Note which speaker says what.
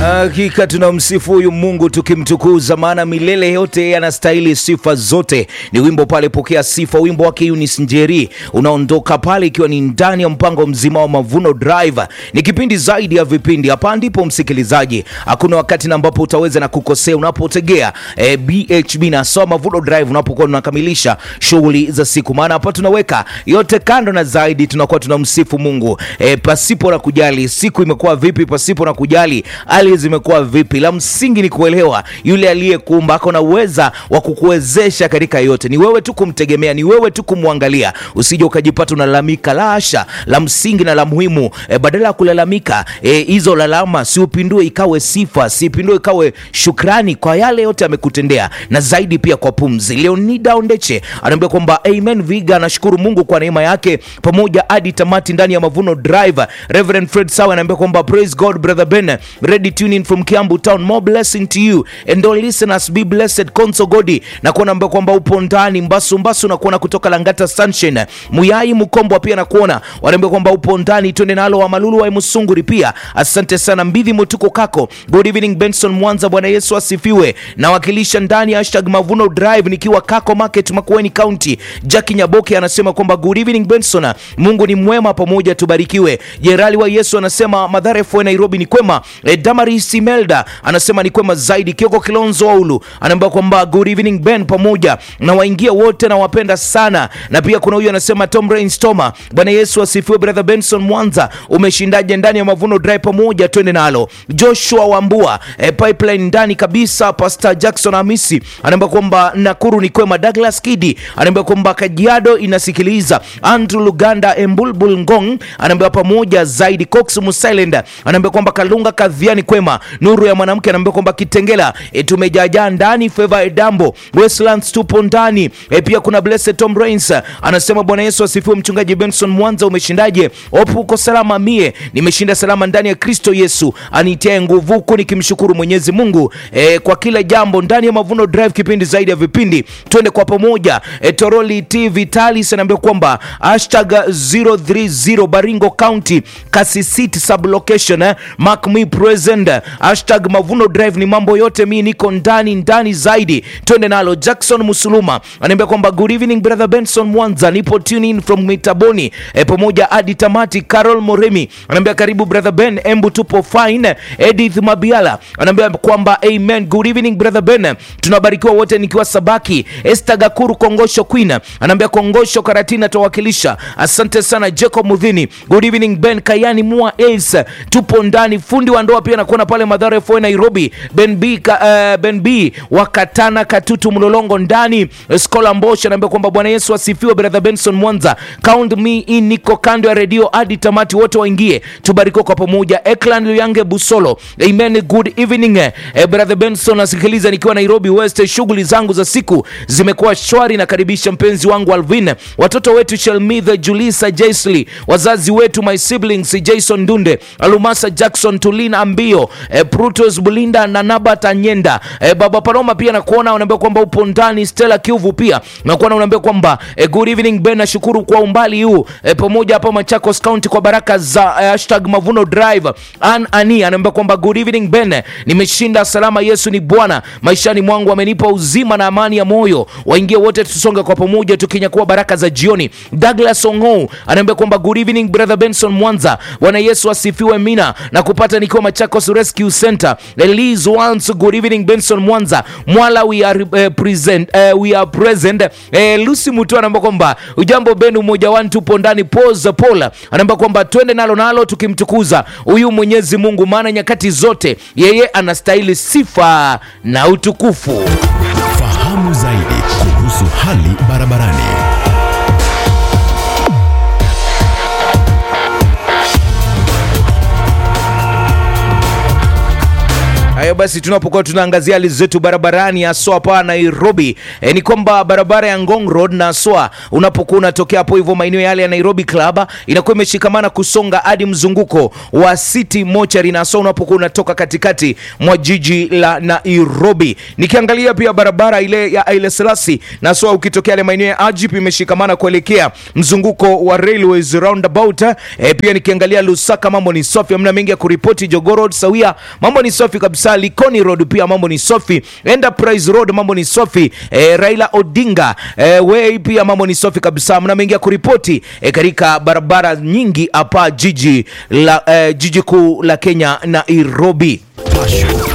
Speaker 1: Hakika tunamsifu huyu Mungu tukimtukuza, maana milele yote anastahili sifa zote. Ni wimbo pale, pokea sifa, wimbo wake Eunice Njeri unaondoka pale, ikiwa ni ndani ya mpango mzima wa Mavuno Drive. Ni kipindi zaidi ya vipindi. Hapa ndipo msikilizaji, hakuna wakati na ambapo utaweza na kukosea unapotegea eh, BHB na so Mavuno Drive unapokuwa tunakamilisha shughuli za siku, maana hapa tunaweka yote kando na zaidi tunakuwa tunamsifu Mungu eh, pasipo na kujali siku imekuwa vipi, pasipo na kujali hali zimekuwa vipi. La msingi ni kuelewa yule aliyekuumba ako na uweza wa kukuwezesha katika yote. Ni wewe tu kumtegemea, ni wewe tu kumwangalia, usije ukajipata unalalamika. La hasha, la msingi na la muhimu e, badala ya kulalamika hizo e, lalama si upindue ikawe sifa, si upindue ikawe shukrani kwa yale yote amekutendea, na zaidi pia kwa pumzi. Leonida Ondeche anaambia kwamba amen viga, anashukuru Mungu kwa neema yake pamoja hadi tamati ndani ya Mavuno Drive. Reverend Fred Sawa anaambia kwamba praise God brother Ben ready tuning from Kiambu town more blessing to you and all listeners be blessed Konso Godi na kuona mbao kwamba upo ndani Mbasu Mbasu na kuona kutoka Langata Sunshine Muyai Mkombo pia na kuona wanaambia kwamba upo ndani twende nalo wa Malulu wa Musunguri pia asante sana Mbidhi Mutuko kako good evening Benson Mwanza Bwana Yesu asifiwe nawakilisha ndani ya hashtag Mavuno Drive nikiwa Kako Market Makueni County Jackie Nyaboke anasema kwamba good evening Benson Mungu ni mwema pamoja tubarikiwe Jerali wa Yesu anasema Madhara FM Nairobi ni kwema e, Damari Simelda anasema ni kwema zaidi. Kioko Kilonzo Waulu anaambia kwamba good evening Ben, pamoja na waingia wote na wapenda sana. Na pia kuna huyu anasema Tom Rainstoma, Bwana Yesu asifiwe. Brother Benson Mwanza, umeshindaje ndani ya Mavuno Drive? Pamoja twende nalo. Joshua Wambua e, pipeline ndani kabisa. Pastor Jackson Hamisi anaambia kwamba Nakuru ni kwema. Douglas Kidi anaambia kwamba Kajiado inasikiliza. Andrew Luganda Embulbul Ngong anaambia pamoja zaidi. Cox Musilend anaambia kwamba Kalunga Kadhiani kwema. Nuru ya mwanamke anaambia kwamba Kitengela e, tumejajaa ndani. Favor Edambo Westlands tupo ndani e, pia kuna Blessed Tom Rains anasema Bwana Yesu asifiwe. Mchungaji Benson Mwanza, umeshindaje? Opu uko salama? Mie nimeshinda salama ndani ya Kristo Yesu anitia nguvu, huku nikimshukuru Mwenyezi Mungu e, kwa kila jambo ndani ya Mavuno Drive, kipindi zaidi ya vipindi, twende kwa pamoja e, Toroli T Vitalis anaambia kwamba hashtag 030 Baringo County Kasisiti sublocation eh, mark me present hashtag Mavuno Drive ni mambo yote, mi niko ndani ndani zaidi, twende nalo. Jackson Musuluma anaambia kwamba good evening brother Benson Mwanza, nipo tune in from Mitaboni e, pamoja hadi tamati. Carol Moremi anaambia karibu brother Ben, embu tupo fine. Edith Mabiala anaambia kwamba amen, good evening brother Ben, tunabarikiwa wote nikiwa Sabaki. Esther Gakuru Kongosho Queen anaambia Kongosho Karatina tawakilisha, asante sana. Jacob Mudhini good evening Ben Kayani Mua Ace, tupo ndani. Fundi wa ndoa pia nakuona pale Madhara FM Nairobi. Ben B ka, uh, Ben B wakatana katutu mlolongo ndani. Skola Mbosh anaambia kwamba Bwana Yesu asifiwe. Brother Benson Mwanza, count me in, niko kando ya redio hadi tamati, wote waingie tubarikiwe kwa pamoja. Eklan Luyange Busolo, amen, good evening. Eh, Brother Benson nasikiliza nikiwa Nairobi West. Shughuli zangu za siku zimekuwa shwari, nakaribisha mpenzi wangu Alvin, watoto wetu Shelmitha, Julisa, Jaisley, wazazi wetu my siblings Jason Dunde, Alumasa Jackson, Tulina Ambio, eh, Brutus Bulinda na Nabat Anyenda, eh, Baba Paloma pia nakuona unaambia kwamba upo ndani. Stella Kiuvu pia nakuona unaambia kwamba eh, good evening Ben, nashukuru kwa umbali huu eh, pamoja hapa Machakos County kwa baraka za eh, hashtag Mavuno Drive. An Ani anaambia kwamba good evening Ben, nimeshinda salama, Yesu ni Bwana maishani mwangu, amenipa uzima na amani ya moyo. Waingie wote tusonge kwa pamoja tukinyakua baraka za jioni. Douglas Ongou anaambia kwamba good evening brother Benson Mwanza, Bwana Yesu asifiwe. Mina na kupata nikiwa Machakos Rescue Center. Elise once good evening Benson Mwanza Mwala we are uh, present uh, we are present uh, Lucy Mutu anaambia kwamba ujambo Ben, umoja wanu tupo ndani. Pose Paula anaambia kwamba twende nalo nalo tukimtukuza huyu Mwenyezi Mungu, maana nyakati zote yeye anastahili sifa na utukufu.
Speaker 2: Fahamu zaidi kuhusu hali barabarani.
Speaker 1: Hayo basi, tunapokuwa tunaangazia hali zetu barabarani haswa hapa Nairobi e, ni kwamba barabara ya Ngong Road na haswa unapokuwa unatokea hapo hivyo maeneo yale ya Nairobi Club inakuwa imeshikamana kusonga hadi mzunguko wa City Mochari na haswa unapokuwa unatoka katikati mwa jiji la Nairobi. Nikiangalia pia barabara ile ya Haile Selassie na haswa ukitokea yale maeneo ya Ajip imeshikamana kuelekea mzunguko wa Railways roundabout. E, pia nikiangalia Lusaka mambo ni safi, hamna mengi ya kuripoti. Jogoo Road sawia, mambo ni safi kabisa. Likoni Road pia mambo ni safi. Enterprise Road mambo ni safi. E, Raila Odinga e, Way pia mambo ni safi kabisa, hamna mengi ya kuripoti e, katika barabara nyingi hapa jiji la e, jiji kuu la Kenya Nairobi.